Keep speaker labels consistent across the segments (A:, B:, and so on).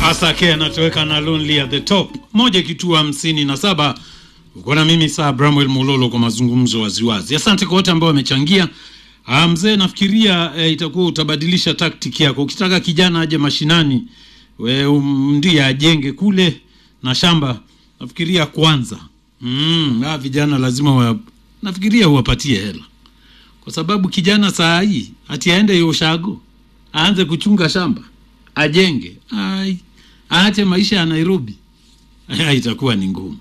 A: Asake anatoweka na Lonely at the Top, moja kituo hamsini na saba. Uko na mimi saa Bramwell Mololo kwa mazungumzo waziwazi. Asante kwa wote ambao wamechangia. Ah, mzee, nafikiria eh, itakuwa utabadilisha taktiki yako. Ukitaka kijana aje mashinani, we um, ndiye ajenge kule na shamba, nafikiria kwanza mm, ah, vijana lazima wa, nafikiria uwapatie hela, kwa sababu kijana saa hii ati aende Yoshago aanze kuchunga shamba ajenge, ai, aache maisha ya Nairobi, Aya, itakuwa ni ngumu.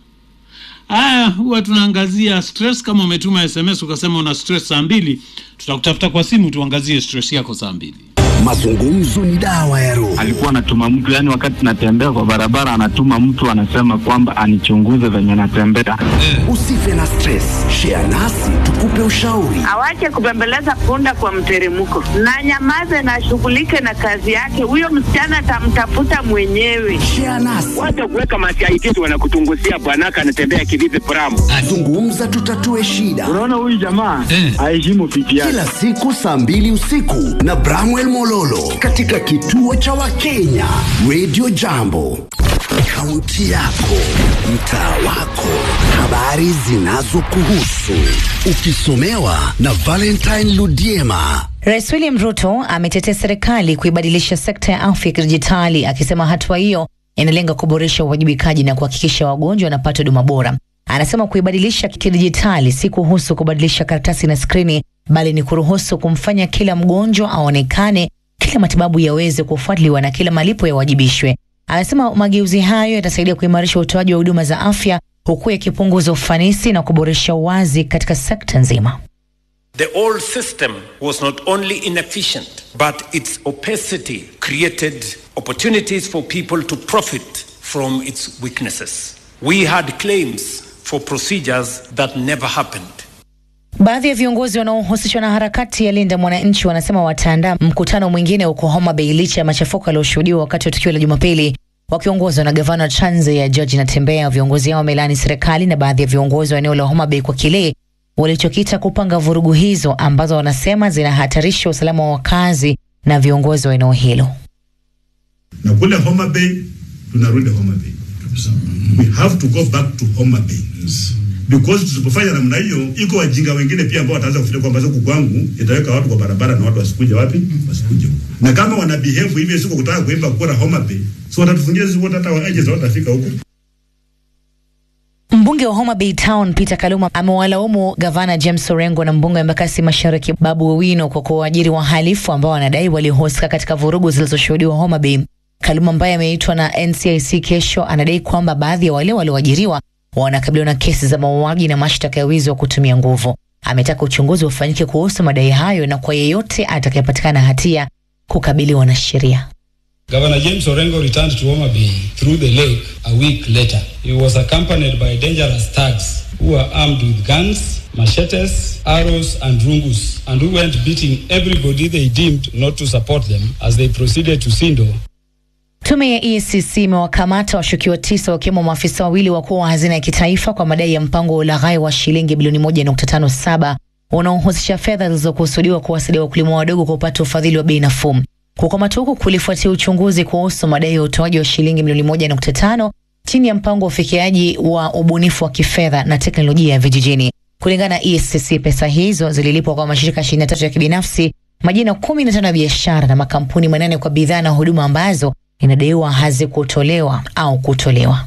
A: Haya, huwa tunaangazia stress. Kama umetuma SMS ukasema una stress saa mbili, tutakutafuta kwa simu tuangazie stress yako saa mbili.
B: Mazungumzo ni dawa ya roho.
C: alikuwa anatuma mtu yani, wakati natembea kwa barabara, anatuma mtu anasema kwamba anichunguze venye natembea.
B: Usife na stress, share nasi tukupe ushauri.
D: awache kubembeleza punda kwa mteremko na nyamaze na ashughulike na kazi yake. Huyo msichana atamtafuta mwenyewe.
B: Share nasi,
E: Wacha kuweka masiaitisi wanakutunguzia bwanaka anatembea kivipi pramu.
B: zungumza, tutatue shida.
C: Unaona huyu jamaa aheshimu pipi yake.
B: Kila siku saa mbili usiku na Bramwell Mololo katika kituo cha Wakenya Radio Jambo, kaunti yako, mtaa wako, habari zinazokuhusu, ukisomewa na Valentine Ludiema.
F: Rais William Ruto ametetea serikali kuibadilisha sekta ya afya ya kidijitali akisema hatua hiyo inalenga kuboresha uwajibikaji na kuhakikisha wagonjwa wanapata huduma bora. Anasema kuibadilisha kidijitali si kuhusu kubadilisha karatasi na skrini, bali ni kuruhusu kumfanya kila mgonjwa aonekane, kila matibabu yaweze kufuatiliwa na kila malipo yawajibishwe. Anasema mageuzi hayo yatasaidia kuimarisha utoaji wa huduma za afya huku yakipunguza ufanisi na kuboresha uwazi katika sekta nzima.
G: The old system was not only inefficient, but its opacity created opportunities for people to profit from its weaknesses. We had claims for procedures that never happened.
F: Baadhi ya viongozi wanaohusishwa na harakati ya Linda Mwananchi wanasema wataandaa mkutano mwingine huko Homa Bay licha ya machafuko yaliyoshuhudiwa wakati wa tukio la Jumapili. Wakiongozwa na gavana wa Trans Nzoia George Natembeya, viongozi hao wamelani serikali na baadhi ya viongozi wa eneo la Homa Bay kwa kile walichokita kupanga vurugu hizo ambazo wanasema zinahatarisha usalama wa wakazi na viongozi wa eneo hilo.
H: na kule Homa Bay tunarudi Homa Bay. We have to go back to Homa Bay. Because tusipofanya namna hiyo, iko wajinga wengine pia ambao wataanza kufikiria kwamba siku kwangu itaweka watu kwa barabara na watu wasikuje wapi? Wasikuje huko. Na kama wana behave hivyo siku kutaka kuimba kura Homa Bay, so watatufungia sisi wote hata waje watafika huko.
F: Mbunge wa Homa Bay Town Peter Kaluma amewalaumu gavana James Orengo na mbunge wa Embakasi Mashariki Babu Owino kwa kuwaajiri wahalifu ambao wanadai walihusika katika vurugu zilizoshuhudiwa Homa Bay. Kaluma ambaye ameitwa na NCIC kesho anadai kwamba baadhi ya wale walioajiriwa wanakabiliwa na kesi za mauaji na mashtaka ya wizi wa kutumia nguvu. Ametaka uchunguzi ufanyike kuhusu madai hayo na kwa yeyote atakayepatikana hatia kukabiliwa na sheria.
I: Governor James Orengo returned to Homa Bay through the lake a week later. He was accompanied by dangerous thugs who were armed with guns, machetes, arrows, and rungus, and who went beating everybody they deemed not to support them as they proceeded to Sindo
F: Tume ya EACC imewakamata washukiwa tisa wakiwemo maafisa wawili wakuu wa hazina ya kitaifa kwa madai ya mpango wa ulaghai wa shilingi bilioni 1.57 unaohusisha fedha zilizokusudiwa kuwasaidia wakulima wadogo kupata ufadhili wa bei nafuu. Kukamatwa huku kulifuatia uchunguzi kuhusu madai ya utoaji wa shilingi milioni 1.5 chini ya mpango wa ufikiaji wa ubunifu wa kifedha na teknolojia ya vijijini. Kulingana na EACC, pesa hizo zililipwa kwa mashirika 23 ya kibinafsi, majina 15 ya biashara na makampuni manane kwa bidhaa na huduma ambazo inadaiwa hazikutolewa au kutolewa.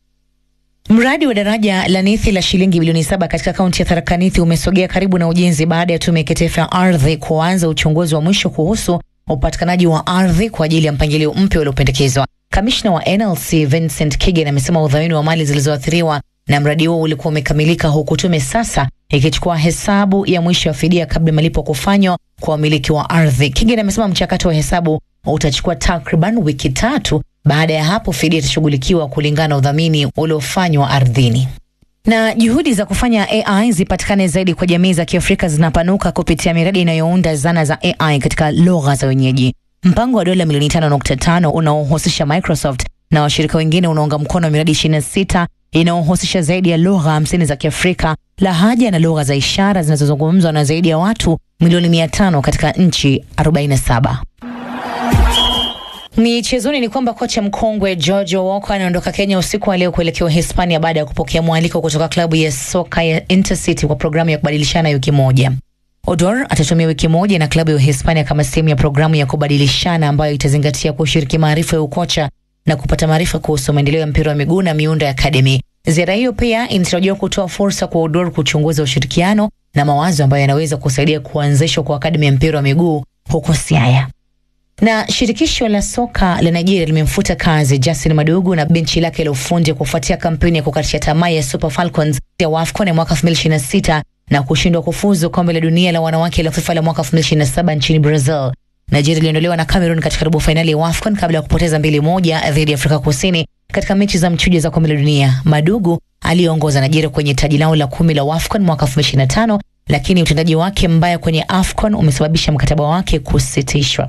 F: Mradi wa daraja la Nithi la shilingi bilioni saba katika kaunti ya Tharaka Nithi umesogea karibu na ujenzi baada ya tume ya kitaifa ya ardhi kuanza uchunguzi wa mwisho kuhusu upatikanaji wa ardhi kwa ajili ya mpangilio mpya uliopendekezwa. Kamishna wa NLC Vincent Kigen amesema udhamini wa mali zilizoathiriwa na mradi huo ulikuwa umekamilika, huku tume sasa ikichukua hesabu ya mwisho ya fidia kabla malipo kufanywa kwa wamiliki wa ardhi. Kigen amesema mchakato wa hesabu utachukua takriban wiki tatu. Baada ya hapo, fidia itashughulikiwa kulingana na udhamini uliofanywa ardhini. Na juhudi za kufanya AI zipatikane zaidi kwa jamii za Kiafrika zinapanuka kupitia miradi inayounda zana za AI katika lugha za wenyeji. Mpango wa dola milioni 5.5 unaohusisha Microsoft na washirika wengine unaunga mkono miradi 26 inayohusisha zaidi ya lugha 50 za Kiafrika, lahaja na lugha za ishara zinazozungumzwa na zaidi ya watu milioni 500 katika nchi 47. Michezoni ni kwamba kocha mkongwe George Walker anaondoka Kenya usiku wa leo kuelekea Hispania baada ya kupokea mwaliko kutoka klabu ya soka ya Intercity kwa programu ya kubadilishana wiki moja. Odor atatumia wiki moja na klabu ya Hispania kama sehemu ya programu ya kubadilishana ambayo itazingatia kushiriki maarifa ya ukocha na kupata maarifa kuhusu maendeleo ya mpira wa miguu na miundo ya akademi. Ziara hiyo pia inatarajiwa kutoa fursa kwa Odor kuchunguza ushirikiano na mawazo ambayo yanaweza kusaidia kuanzishwa kwa akademi ya mpira wa miguu huko Siaya na shirikisho la soka la Nigeria limemfuta kazi Justin Madugu na benchi lake la ufundi kufuatia kampeni ya kukatisha tamaa ya Super Falcons ya WAFCON ya mwaka 2026 na kushindwa kufuzu kombe la dunia la wanawake la FIFA la mwaka 2027 nchini Brazil. Nigeria iliondolewa na Cameroon katika robo fainali ya WAFCON kabla ya kupoteza mbili moja dhidi ya Afrika Kusini katika mechi za mchujo za kombe la dunia. Madugu aliongoza Nigeria kwenye taji lao la kumi la WAFCON mwaka 2025 lakini utendaji wake mbaya kwenye AFCON umesababisha mkataba wake kusitishwa.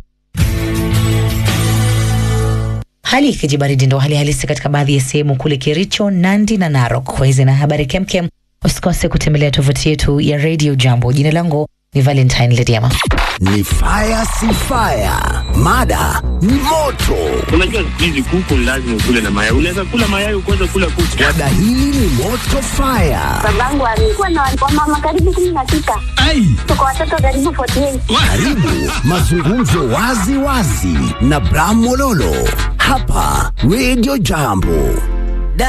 F: Hali ikijibaridi ndo hali halisi katika baadhi ya sehemu kule Kericho, Nandi na Narok. Kwa hizi na habari kemkem, usikose kutembelea tovuti yetu ya Radio Jambo. Jina langu ni Valentine Lediama.
B: Ni fire si fire, mada ni moto.
E: Unajua siku hizi kuku lazima ukule na mayai. Unaweza kula mayai ukaweza kula kuku.
B: Mada hili ni moto fire.
J: Babangu alikuwa na wamama karibu kumi na sita. Tuko watoto karibu 48.
B: Karibu mazungumzo wazi wazi na Bram Mololo hapa Radio Jambo.